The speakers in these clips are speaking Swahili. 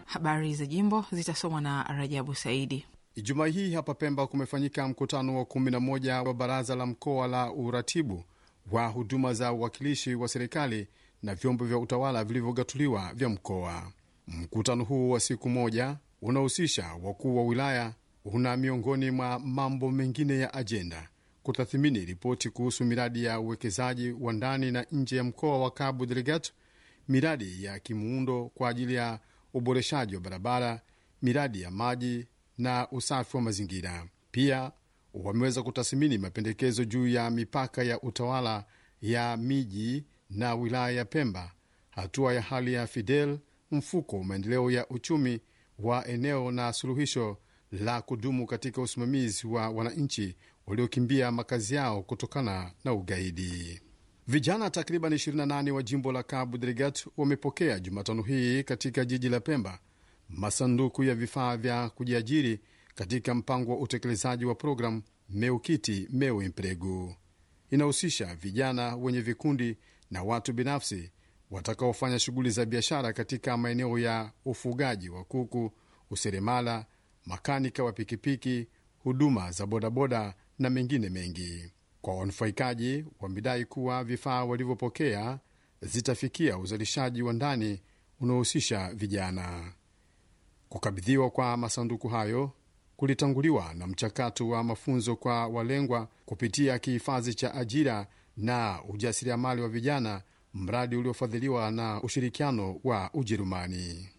Habari za jimbo zitasomwa na Rajabu Saidi. Ijumaa hii hapa Pemba kumefanyika mkutano wa kumi na moja wa baraza la mkoa la uratibu wa huduma za uwakilishi wa serikali na vyombo vya utawala vilivyogatuliwa vya mkoa. Mkutano huu wa siku moja unahusisha wakuu wa wilaya, una miongoni mwa mambo mengine ya ajenda kutathimini ripoti kuhusu miradi ya uwekezaji wa ndani na nje ya mkoa wa Cabo Delgado, miradi ya kimuundo kwa ajili ya uboreshaji wa barabara, miradi ya maji na usafi wa mazingira. Pia wameweza kutathmini mapendekezo juu ya mipaka ya utawala ya miji na wilaya ya Pemba, hatua ya hali ya Fidel, mfuko maendeleo ya uchumi wa eneo na suluhisho la kudumu katika usimamizi wa wananchi waliokimbia makazi yao kutokana na ugaidi. Vijana takriban 28 wa jimbo la Cabo Delgado wamepokea Jumatano hii katika jiji la Pemba masanduku ya vifaa vya kujiajiri katika mpango wa utekelezaji wa programu Meukiti Meu Emprego. Inahusisha vijana wenye vikundi na watu binafsi watakaofanya shughuli za biashara katika maeneo ya ufugaji wa kuku, useremala, makanika wa pikipiki, huduma za bodaboda na mengine mengi. Kwa wanufaikaji, wamedai kuwa vifaa walivyopokea zitafikia uzalishaji wa ndani unaohusisha vijana. Kukabidhiwa kwa masanduku hayo kulitanguliwa na mchakato wa mafunzo kwa walengwa kupitia kihifadhi cha ajira na ujasiriamali wa vijana, mradi uliofadhiliwa na ushirikiano wa Ujerumani.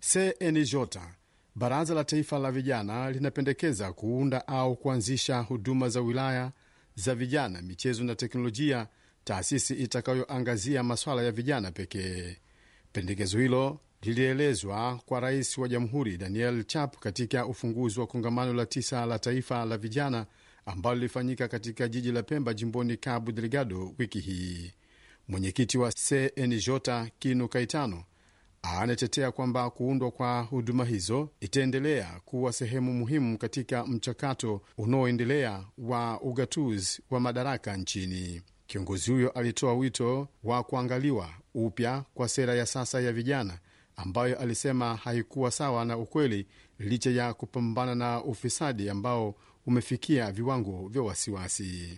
CNJ, Baraza la Taifa la Vijana, linapendekeza kuunda au kuanzisha huduma za wilaya za vijana, michezo na teknolojia, taasisi itakayoangazia masuala ya vijana pekee. Pendekezo hilo lilielezwa kwa rais wa jamhuri Daniel Chap katika ufunguzi wa kongamano la tisa la taifa la vijana ambalo lilifanyika katika jiji la Pemba, jimboni Cabo Delgado wiki hii. Mwenyekiti wa CNJ Kinu Kaitano anatetea kwamba kuundwa kwa huduma hizo itaendelea kuwa sehemu muhimu katika mchakato unaoendelea wa ugatuzi wa madaraka nchini. Kiongozi huyo alitoa wito wa kuangaliwa upya kwa sera ya sasa ya vijana ambayo alisema haikuwa sawa na ukweli, licha ya kupambana na ufisadi ambao umefikia viwango vya wasiwasi.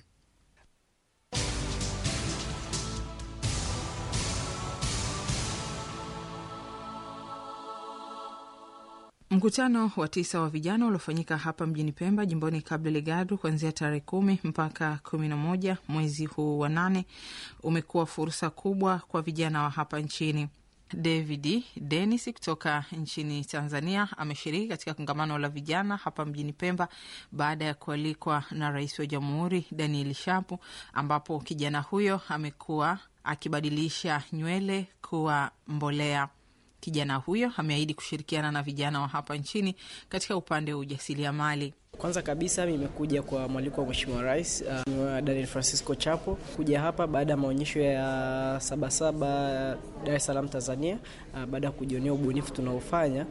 Mkutano wa tisa wa vijana uliofanyika hapa mjini Pemba, jimboni Cabo Delgado, kuanzia tarehe kumi mpaka kumi na moja mwezi huu wa nane umekuwa fursa kubwa kwa vijana wa hapa nchini. David Denis kutoka nchini Tanzania ameshiriki katika kongamano la vijana hapa mjini Pemba baada ya kualikwa na rais wa jamhuri Daniel Shapu, ambapo kijana huyo amekuwa akibadilisha nywele kuwa mbolea. Kijana huyo ameahidi kushirikiana na vijana wa hapa nchini katika upande wa ujasiriamali. Kwanza kabisa nimekuja kwa mwaliko wa Mheshimiwa Rais uh, Daniel Francisco Chapo kuja hapa baada ya maonyesho ya Sabasaba Dar es Salaam Tanzania. Uh, baada ya kujionea ubunifu tunaofanya,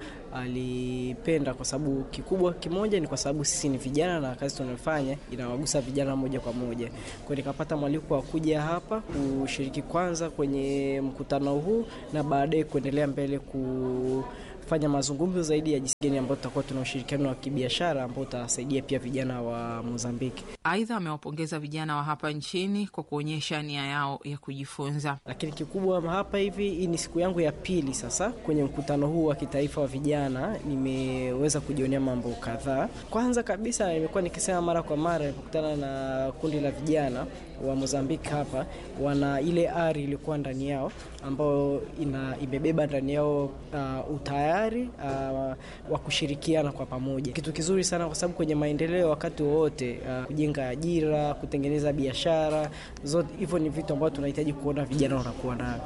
alipenda uh, kwa sababu kikubwa kimoja ni kwa sababu sisi ni vijana na kazi tunayofanya inawagusa vijana moja kwa moja. Kwa hiyo nikapata mwaliko wa kuja hapa kushiriki kwanza kwenye mkutano huu na baadaye kuendelea mbele ku fanya mazungumzo zaidi ya jinsi gani ambayo tutakuwa tuna ushirikiano wa kibiashara ambao utasaidia pia vijana wa Mozambiki. Aidha, amewapongeza vijana wa hapa nchini kwa kuonyesha nia yao ya kujifunza. Lakini kikubwa hapa hivi, hii ni siku yangu ya pili sasa kwenye mkutano huu wa kitaifa wa vijana, nimeweza kujionea mambo kadhaa. Kwanza kabisa, nimekuwa nikisema mara kwa mara nilipokutana na kundi la vijana wa Mozambiki hapa, wana ile ari iliyokuwa ndani yao ambayo ina imebeba ndani yao uh, utayari uh, wa kushirikiana kwa pamoja, kitu kizuri sana, kwa sababu kwenye maendeleo wakati wowote uh, kujenga ajira, kutengeneza biashara zote, hivyo ni vitu ambavyo tunahitaji kuona vijana wanakuwa nayo.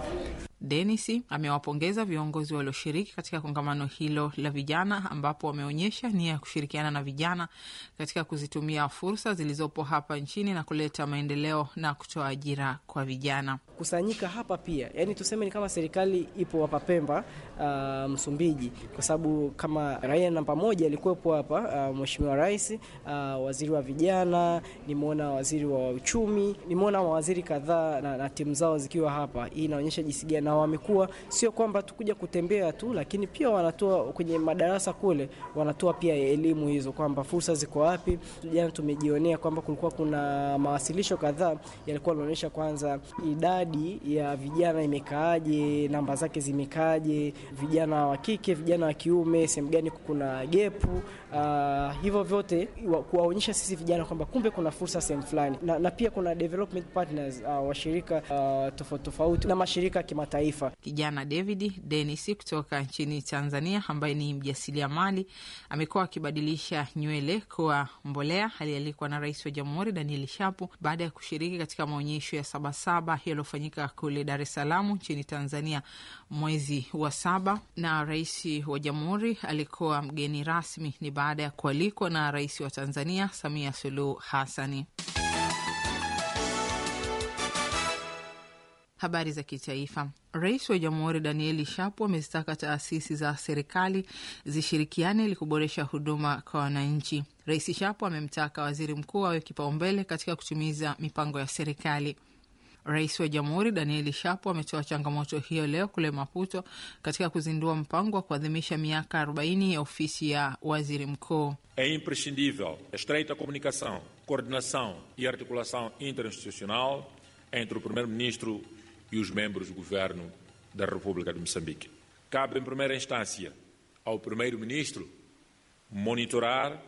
Denis amewapongeza viongozi walioshiriki katika kongamano hilo la vijana, ambapo wameonyesha nia ya kushirikiana na vijana katika kuzitumia fursa zilizopo hapa nchini na kuleta maendeleo na kutoa ajira kwa vijana. Kusanyika hapa pia, yani tuseme ni kama serikali ipo hapa Pemba, uh, Msumbiji, kwa sababu kama raia namba moja alikuwepo hapa, uh, Mheshimiwa Rais, uh, waziri wa vijana, nimeona waziri wa uchumi, nimeona mawaziri kadhaa na, na timu zao zikiwa hapa. Hii inaonyesha jinsi gani na wamekuwa sio kwamba tukuja kutembea tu, lakini pia wanatoa kwenye madarasa kule, wanatoa pia elimu hizo kwamba fursa ziko wapi. Jana tumejionea kwamba kulikuwa kuna mawasilisho kadhaa yalikuwa yanaonyesha kwanza idadi ya vijana imekaaje, namba zake zimekaaje, vijana wa kike, vijana wa kiume, sehemu gani kuna gepu. Uh, hivyo vyote kuwaonyesha sisi vijana kwamba kumbe kuna fursa sehemu fulani na, na pia kuna development partners uh, washirika uh, tofauti tofauti na mashirika ya kimataifa. Kijana David Denis kutoka nchini Tanzania ambaye ni mjasiriamali amekuwa akibadilisha nywele kuwa mbolea. Alialikwa na Rais wa Jamhuri Daniel Shapo baada ya kushiriki katika maonyesho ya Sabasaba yaliyofanyika kule Dar es Salaam nchini Tanzania mwezi wa saba, na Rais wa Jamhuri alikuwa mgeni rasmi. Ni baada ya kualikwa na Rais wa Tanzania Samia Suluhu Hassani. Habari za kitaifa. Rais wa Jamhuri Danieli Shapo amezitaka taasisi za serikali zishirikiane ili kuboresha huduma kwa wananchi. Rais Shapo amemtaka waziri mkuu awe kipaumbele katika kutimiza mipango ya serikali. Rais wa Jamhuri Danieli Shapo ametoa changamoto hiyo leo kule Maputo katika kuzindua mpango wa kuadhimisha miaka 40 ya ofisi ya waziri mkuu. É imprescindível a estreita comunicação, coordenação e articulação interinstitucional entre o Primeiro-Ministro e os membros do governo da República de Moçambique. Cabe, em primeira instância, ao Primeiro-Ministro monitorar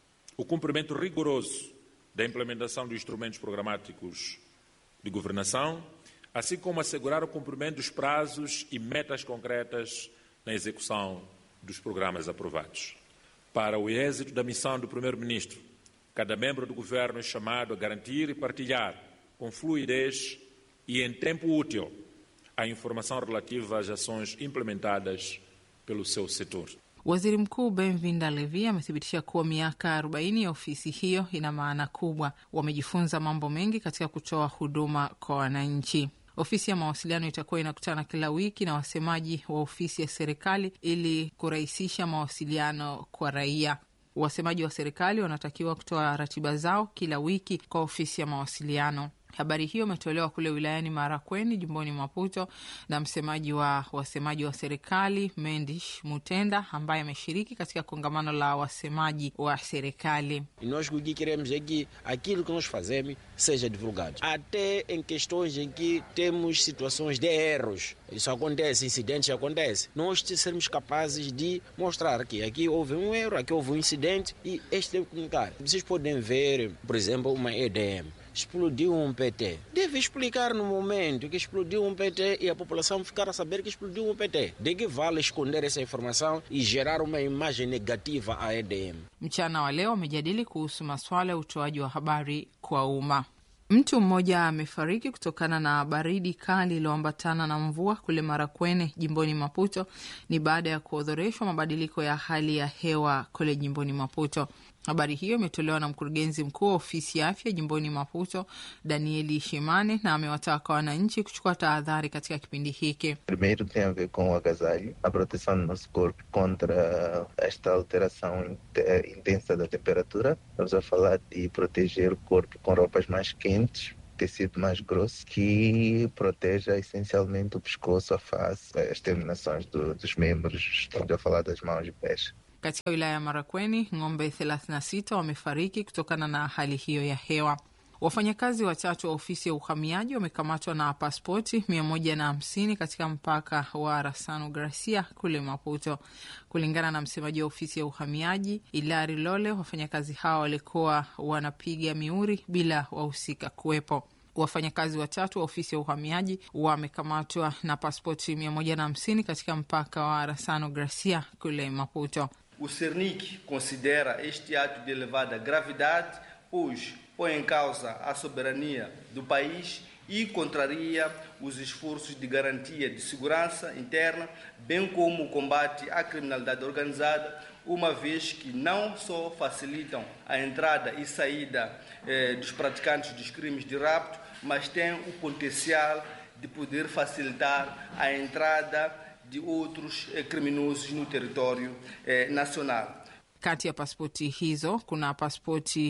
o cumprimento rigoroso da implementação dos instrumentos programáticos de governação, assim como assegurar o cumprimento dos prazos e metas concretas na execução dos programas aprovados. Para o êxito da missão do Primeiro-Ministro, cada membro do governo é chamado a garantir e partilhar com fluidez e em tempo útil a informação relativa às ações implementadas pelo seu setor. Waziri Mkuu Benvinda Levi amethibitisha kuwa miaka 40 ya ofisi hiyo ina maana kubwa. Wamejifunza mambo mengi katika kutoa huduma kwa wananchi. Ofisi ya mawasiliano itakuwa inakutana kila wiki na wasemaji wa ofisi ya serikali ili kurahisisha mawasiliano kwa raia. Wasemaji wa serikali wanatakiwa kutoa ratiba zao kila wiki kwa ofisi ya mawasiliano. Habari hiyo imetolewa kule wilayani Marakweni, jimboni Maputo, na msemaji wa wasemaji wa serikali Mendish Mutenda, ambaye ameshiriki katika kongamano la wasemaji wa serikali. E nós o que queremos é que aquilo que nós fazemos seja divulgado. Até em questões em que temos situações de erros. Isso acontece, incidentes acontecem. Nós sermos capazes de mostrar que aqui houve um erro, aqui houve um incidente e este deve comunicar. Vocês podem ver, por exemplo, uma EDM explodiu um PT. Deve explicar no momento que explodiu um PT e a população ficar a saber que explodiu um PT. De que vale esconder essa informação e gerar uma imagem negativa à EDM? Mchana wa leo wamejadili kuhusu masuala ya utoaji wa habari kwa umma. Mtu mmoja amefariki kutokana na baridi kali iliyoambatana na mvua kule Marakwene, jimboni Maputo. Ni baada ya kuodhoreshwa mabadiliko ya hali ya hewa kule jimboni Maputo. Habari hiyo imetolewa na mkurugenzi mkuu wa ofisi ya afya jimboni Maputo, Danieli Shimane, na amewataka wananchi kuchukua tahadhari katika kipindi hiki. Primeiro tem a ver com o agasalho, a proteção do nosso corpo contra esta alteração intensa da temperatura. Estamos a falar de proteger o corpo com roupas mais quentes, tecido mais grosso, que proteja essencialmente o pescoço, a face, as terminações do, dos membros. Estamos a falar das mãos e pés. Katika wilaya ya Marakweni, ng'ombe 36 wamefariki kutokana na hali hiyo ya hewa. Wafanyakazi watatu wa ofisi ya uhamiaji wamekamatwa na paspoti mia moja na hamsini katika mpaka wa Rasano Gracia kule Maputo. Kulingana na msemaji wa ofisi ya uhamiaji Ilari Lole, wafanyakazi hao walikuwa wanapiga miuri bila wahusika kuwepo. Wafanyakazi watatu wa ofisi ya uhamiaji wamekamatwa na paspoti mia moja na hamsini katika mpaka wa Rasano Gracia kule Maputo. O CERNIC considera este ato de elevada gravidade, pois põe em causa a soberania do país e contraria os esforços de garantia de segurança interna, bem como o combate à criminalidade organizada, uma vez que não só facilitam a entrada e saída eh, dos praticantes dos crimes de rapto, mas têm o potencial de poder facilitar a entrada de outros eh, criminosos no território eh, nacional. Kati ya paspoti hizo kuna paspoti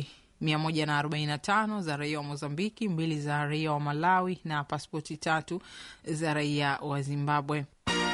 145 za raia wa Mozambiki, mbili za raia wa Malawi na paspoti tatu za raia wa Zimbabwe.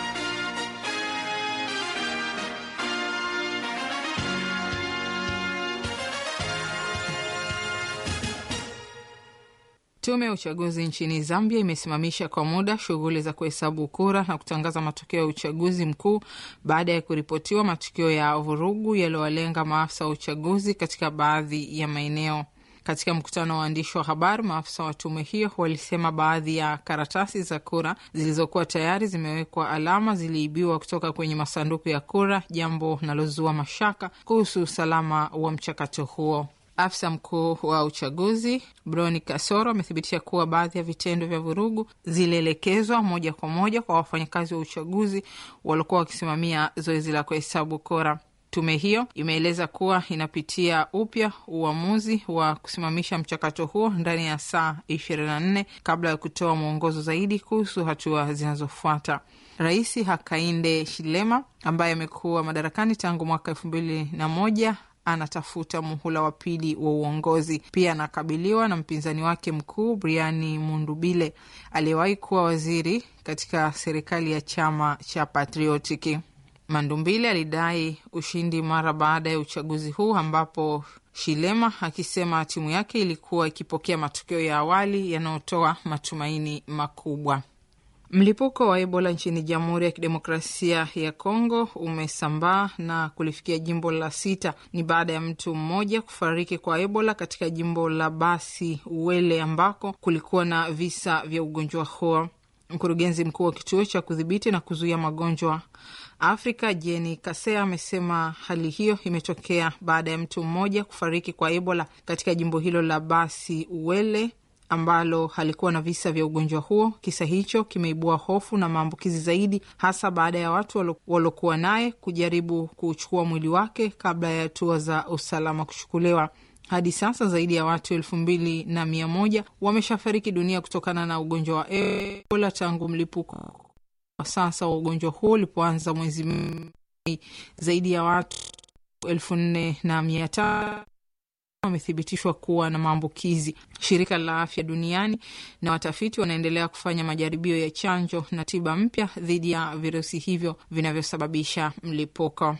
Tume ya uchaguzi nchini Zambia imesimamisha kwa muda shughuli za kuhesabu kura na kutangaza matokeo ya uchaguzi mkuu baada ya kuripotiwa matukio ya vurugu yaliyowalenga maafisa wa uchaguzi katika baadhi ya maeneo. Katika mkutano wa waandishi wa habari, maafisa wa tume hiyo walisema baadhi ya karatasi za kura zilizokuwa tayari zimewekwa alama ziliibiwa kutoka kwenye masanduku ya kura, jambo linalozua mashaka kuhusu usalama wa mchakato huo. Afisa mkuu wa uchaguzi Broni Kasoro amethibitisha kuwa baadhi ya vitendo vya vurugu zilielekezwa moja kwa moja kwa wafanyakazi wa uchaguzi waliokuwa wakisimamia zoezi la kuhesabu kura. Tume hiyo imeeleza kuwa inapitia upya uamuzi wa kusimamisha mchakato huo ndani ya saa 24 kabla ya kutoa mwongozo zaidi kuhusu hatua zinazofuata. Rais Hakainde Shilema ambaye amekuwa madarakani tangu mwaka elfu mbili na moja anatafuta muhula wa pili wa uongozi. Pia anakabiliwa na mpinzani wake mkuu Briani Mundubile aliyewahi kuwa waziri katika serikali ya chama cha Patriotiki. Mandumbile alidai ushindi mara baada ya uchaguzi huu ambapo Shilema akisema timu yake ilikuwa ikipokea matokeo ya awali yanayotoa matumaini makubwa. Mlipuko wa Ebola nchini Jamhuri ya Kidemokrasia ya Kongo umesambaa na kulifikia jimbo la sita. Ni baada ya mtu mmoja kufariki kwa Ebola katika jimbo la Basi Uele ambako kulikuwa na visa vya ugonjwa huo. Mkurugenzi mkuu wa kituo cha kudhibiti na kuzuia magonjwa Afrika Jeni Kasea amesema hali hiyo imetokea baada ya mtu mmoja kufariki kwa Ebola katika jimbo hilo la Basi Uele ambalo halikuwa na visa vya ugonjwa huo. Kisa hicho kimeibua hofu na maambukizi zaidi, hasa baada ya watu waliokuwa naye kujaribu kuchukua mwili wake kabla ya hatua za usalama kuchukuliwa. Hadi sasa zaidi ya watu elfu mbili na mia moja wameshafariki dunia kutokana na ugonjwa wa Ebola tangu mlipuko wa sasa wa ugonjwa huo ulipoanza mwezi Mei. Zaidi ya watu elfu nne na mia tano wamethibitishwa kuwa na maambukizi. Shirika la Afya Duniani na watafiti wanaendelea kufanya majaribio ya chanjo na tiba mpya dhidi ya virusi hivyo vinavyosababisha mlipuko.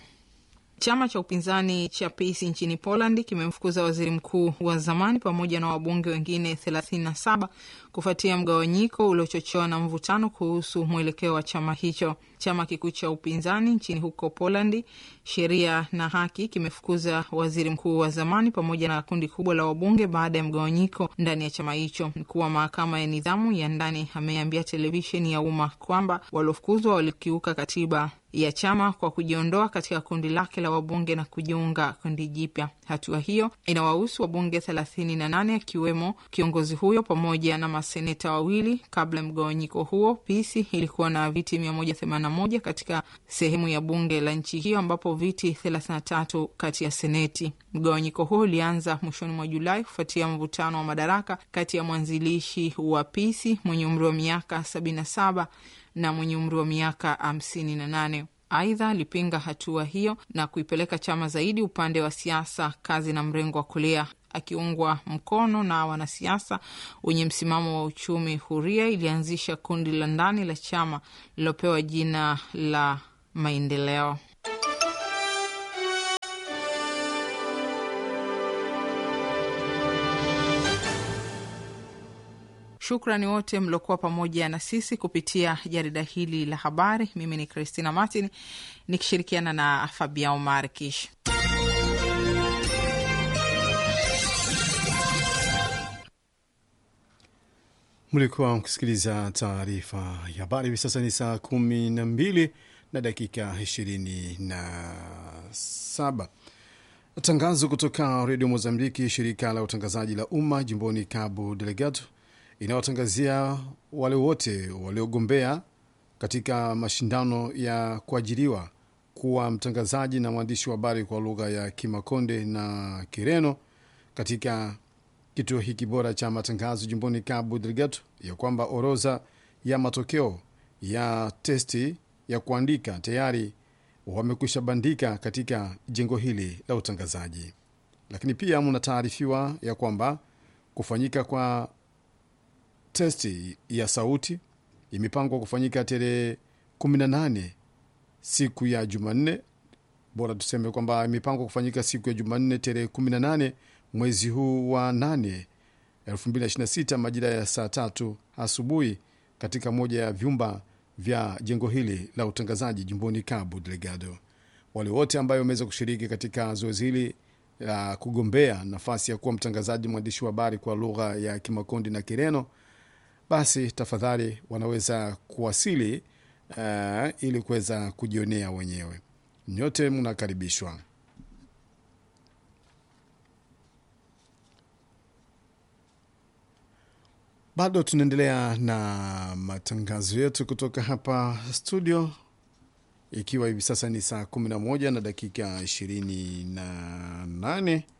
Chama cha upinzani cha PiS nchini Poland kimemfukuza waziri mkuu wa zamani pamoja na wabunge wengine 37 kufuatia mgawanyiko uliochochewa na mvutano kuhusu mwelekeo wa chama hicho. Chama kikuu cha upinzani nchini huko Polandi, Sheria na Haki, kimefukuza waziri mkuu wa zamani pamoja na kundi kubwa la wabunge baada ya mgawanyiko ndani ya chama hicho. Mkuu wa mahakama ya nidhamu ya ndani ameambia televisheni ya umma kwamba waliofukuzwa walikiuka katiba ya chama kwa kujiondoa katika kundi lake la wabunge na kujiunga kundi jipya. Hatua hiyo inawahusu wabunge thelathini na nane akiwemo kiongozi huyo pamoja na maseneta wawili. Kabla ya mgawanyiko huo, Pisi ilikuwa na viti mia moja themanini na moja katika sehemu ya bunge la nchi hiyo ambapo viti thelathini na tatu kati ya seneti. Mgawanyiko huo ulianza mwishoni mwa Julai kufuatia mvutano wa madaraka kati ya mwanzilishi wa Pisi mwenye umri wa miaka sabini na saba na mwenye umri wa miaka hamsini na nane. Aidha, alipinga hatua hiyo na kuipeleka chama zaidi upande wa siasa, kazi na mrengo wa kulia, akiungwa mkono na wanasiasa wenye msimamo wa uchumi huria. Ilianzisha kundi la ndani la chama lilopewa jina la Maendeleo. Shukrani wote mliokuwa pamoja na sisi kupitia jarida hili la habari. Mimi ni Christina Martin nikishirikiana na Fabian Markish. Mlikuwa mkisikiliza taarifa ya habari. Hivi sasa ni saa kumi na mbili na dakika ishirini na saba. Tangazo kutoka redio Mozambiki, shirika la utangazaji la umma jimboni Cabo Delgado inayotangazia wale wote waliogombea katika mashindano ya kuajiriwa kuwa mtangazaji na mwandishi wa habari kwa lugha ya Kimakonde na Kireno katika kituo hiki bora cha matangazo jimboni Cabo Delgado, ya kwamba orodha ya matokeo ya testi ya kuandika tayari wamekwisha bandika katika jengo hili la utangazaji. lakini pia mnataarifiwa ya kwamba kufanyika kwa testi ya sauti imepangwa kufanyika tarehe 18 siku ya Jumanne. Bora tuseme kwamba imepangwa kufanyika siku ya Jumanne tarehe 18 mwezi huu wa 8 2026 majira ya saa tatu asubuhi katika moja ya vyumba vya jengo hili la utangazaji jimboni Cabo Delgado. Wale wote ambayo wameweza kushiriki katika zoezi hili la kugombea nafasi ya kuwa mtangazaji mwandishi wa habari kwa lugha ya Kimakondi na Kireno, basi tafadhali wanaweza kuwasili uh, ili kuweza kujionea wenyewe. Nyote mnakaribishwa. Bado tunaendelea na matangazo yetu kutoka hapa studio, ikiwa hivi sasa ni saa 11 na dakika 28